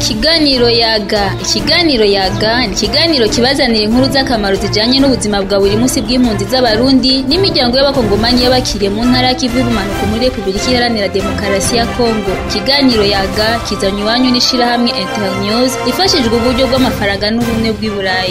Ikiganiro yaga ikiganiro yaga ni ikiganiro kibazanira inkuru z'akamaro zijanye n'ubuzima bwa buri munsi bw'impunzi z'abarundi n'imiryango y'abakongomani y'abakiriye mu ntara y'ikivu y'ubumanuko muri repubulika iharanira demokarasi ya kongo ikiganiro yaga kizanye iwanyu n'ishirahamwe internews ifashijwe uburyo bw'amafaranga n'ubumwe bw'i burayi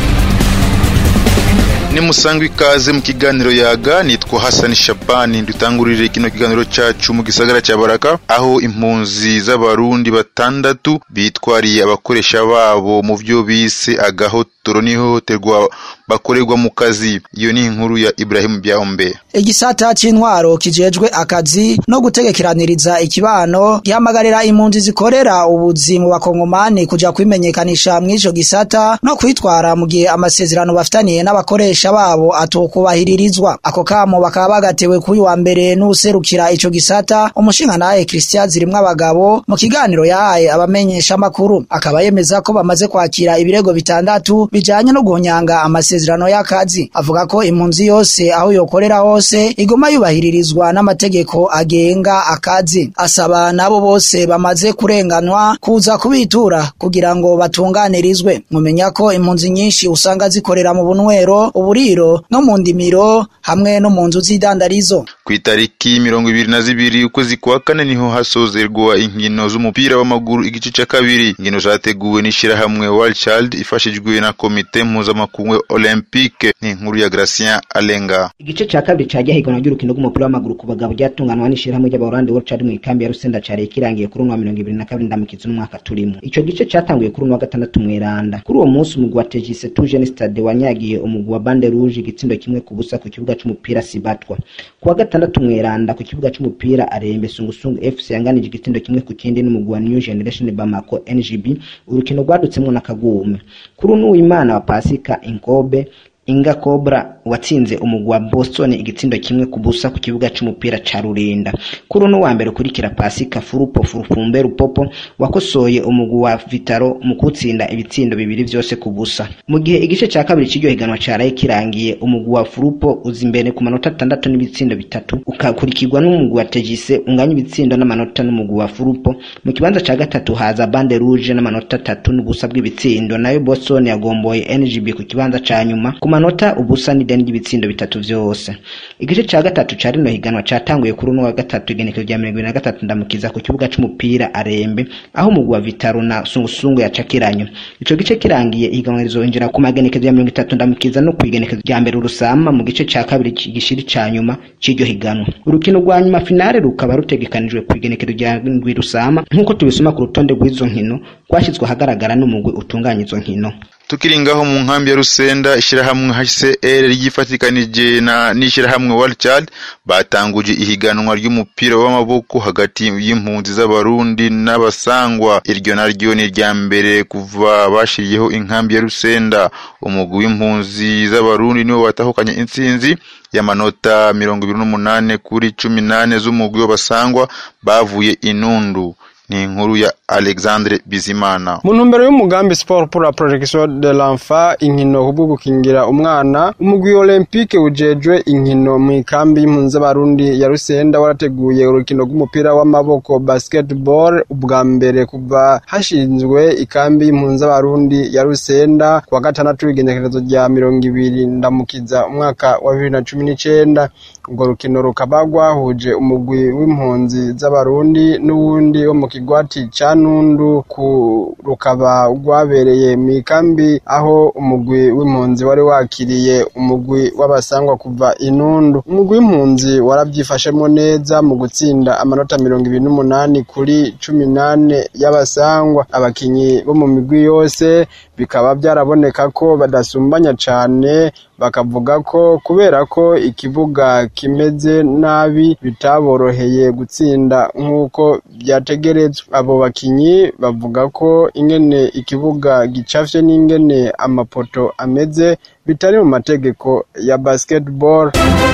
ni musangwa ikaze mu kiganiro yaga nitwa Hassan Shabani dutangurire kino kiganiro cacu mu gisagara ca Baraka aho impunzi z'abarundi batandatu bitwariye abakoresha babo mu vyo bise agahotoro n'ihohoterwa bakorerwa mu kazi iyo ni inkuru ya Ibrahim Byahombe igisata c'intwaro kijejwe akazi no gutegekeraniriza ikibano gihamagarira impunzi zikorera ubuzi mu bakongomani kuja kwimenyekanisha mw'ico gisata no kwitwara mu gihe amasezerano bafitaniye n'abakoresha babo atokubahiririzwa ako kamo bakaba bagatewe kuri wa mbere n'userukira ico gisata umushingantahe Christian zirimwo abagabo mu kiganiro yahaye abamenyesha makuru akaba yemeza ko bamaze kwakira ibirego bitandatu bijanye no guhonyanga amasezerano y'akazi avuga ko impunzi yose aho yokorera hose iguma yubahiririzwa n'amategeko agenga akazi asaba nabo bose bamaze kurenganwa kuza kubitura kugira ngo batunganirizwe mumenya ko impunzi nyinshi usanga zikorera mu bunwero uburiro no mu ndimiro hamwe no mu nzu z'idandarizo ku itariki mirongo ibiri na zibiri ukwezi kwa kane niho hasozerwa inkino z'umupira w'amaguru igice ca kabiri inkino zateguwe n'ishirahamwe World Child ifashijwe na komite mpuzamakungu olympique ni inkuru ya Gracien Alenga igice ca kabiri ca higanwa ry'urukino rw'umupira w'amaguru ku bagabo ryatunganwa n'ishirahamwe ry'abaholandi World Child mu ikambi ya Rusenda cari kirangiye kuri uno wa mirongo ibiri na kabiri ndamukizi n'umwaka turimo ico gice catanguye kuri uno wa gatandatu mw'Iranda kuri uwo munsi umugwi wa Tegise Tujeni Stade wanyagiye umugwi wa Bande Rouge igitsindo kimwe ku busa ku kibuga c'umupira Sibatwa ku wa gatandatu mw'Iranda ku kibuga c'umupira Arembe Sungusungu FC yanganije igitsindo kimwe ku kindi n'umugwi wa New Generation Bamako NGB urukino rwadutsemwo na Kagume kuri uno w'Imana wa Pasika Inkobe Inga Cobra watsinze umugwi wa Boston igitsindo kimwe ku busa ku kibuga c'umupira ca Rurinda kuri uno wa mbere ukurikira Pasika Furupo Furufumbe Rupopo wakosoye umugwi wa Vitaro mu kutsinda ibitsindo bibiri vyose ku busa mu gihe igice ca kabiri c'iryo higanwa caraye kirangiye umugwi wa Furupo uza imbere ku manota atandatu n'ibitsindo bitatu ukakurikirwa n'umugwi wa Tegise unganya ibitsindo n'amanota n'umugwi wa Furupo mu kibanza ca gatatu haza Bande Rouge n'amanota atatu n'ubusa bw'ibitsindo nayo Boston yagomboye NGB ku kibanza ca nyuma ku manota ubusa n'ideni ry'ibitsindo bitatu vyose igice ca gatatu ca rino higanwa catanguye kuri uno wa gatatu igenekezo rya mirongo ibiri na gatatu ndamukiza ku kibuga c'umupira arembe aho umugwi wa vitaro na sungusungu yacakiranye ico gice kirangiye ihiganwa rizoinjira ku magenekezo ya mirongo itatu ndamukiza no kw'igenekezo rya mbere urusama mu gice ca kabiri gishiri ca nyuma c'iryo higanwa urukino rwa nyuma finale rukaba rutegekanijwe kw'igenekezo rya ndwi rusama nk'uko tubisoma ku rutonde rw'izo nkino rwashizwe ahagaragara n'umugwi utunganya izo nkino tukiri ngaho mu nkambi ya Rusenda ishirahamwe HCR ryifatikanije na n'ishirahamwe World Child batanguje ihiganwa ry'umupira w'amaboko hagati y'impunzi z'abarundi n'abasangwa iryo naryo ni rya mbere kuva bashiriyeho inkambi ya Rusenda umugwi w'impunzi z'abarundi niwo watahukanye intsinzi y'amanota mirongo ibiri n'umunane kuri cumi nane z'umugwi w'abasangwa bavuye inundu ni inkuru ya Alexandre Bizimana mu ntumbero y'umugambi sport pour la protection de l'enfant inkino kubwo gukingira umwana umugwi olympique ujejwe inkino mu ikambi y'impunzi z'abarundi ya Rusenda warateguye urukino rw'umupira w'amaboko basketball ubwa mbere kuva hashinzwe ikambi y'impunzi z'abarundi ya Rusenda kuwa gatandatu w'igenekerezo rya mirongo ibiri ndamukiza umwaka wa bibiri na cumi n'icenda urwo rukino rukaba rwahuje umugwi w'impunzi z'abarundi n'uwundi wo mu kigwati ca nundu ku rukaba rwabereye mu ikambi aho umugwi w'impunzi wari wakiriye umugwi w'abasangwa kuva inundu umugwi w'impunzi waravyifashemwo neza mu gutsinda amanota mirongo ibiri n'umunani kuri cumi nane y'abasangwa abakinyi bo mu migwi yose bikaba byaraboneka ko badasumbanya cane bakavuga ko kubera ko ikibuga kimeze nabi bitaboroheye gutsinda nk'uko byategerezwa abo bakinyi bavuga ko ingene ikibuga gicafye n'ingene amapoto ameze bitari mu mategeko ya basketball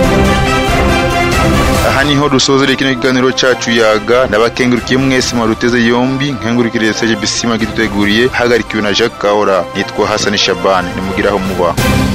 aha niho dusozera kino kiganiro cacu yaga ndabakengurukiye mwese mwaruteze yombi nkengurukire Serge Bisima giduteguriye hagarikiwe na Jacques Kaora nitwa Hassan Shaban nimugiraho muba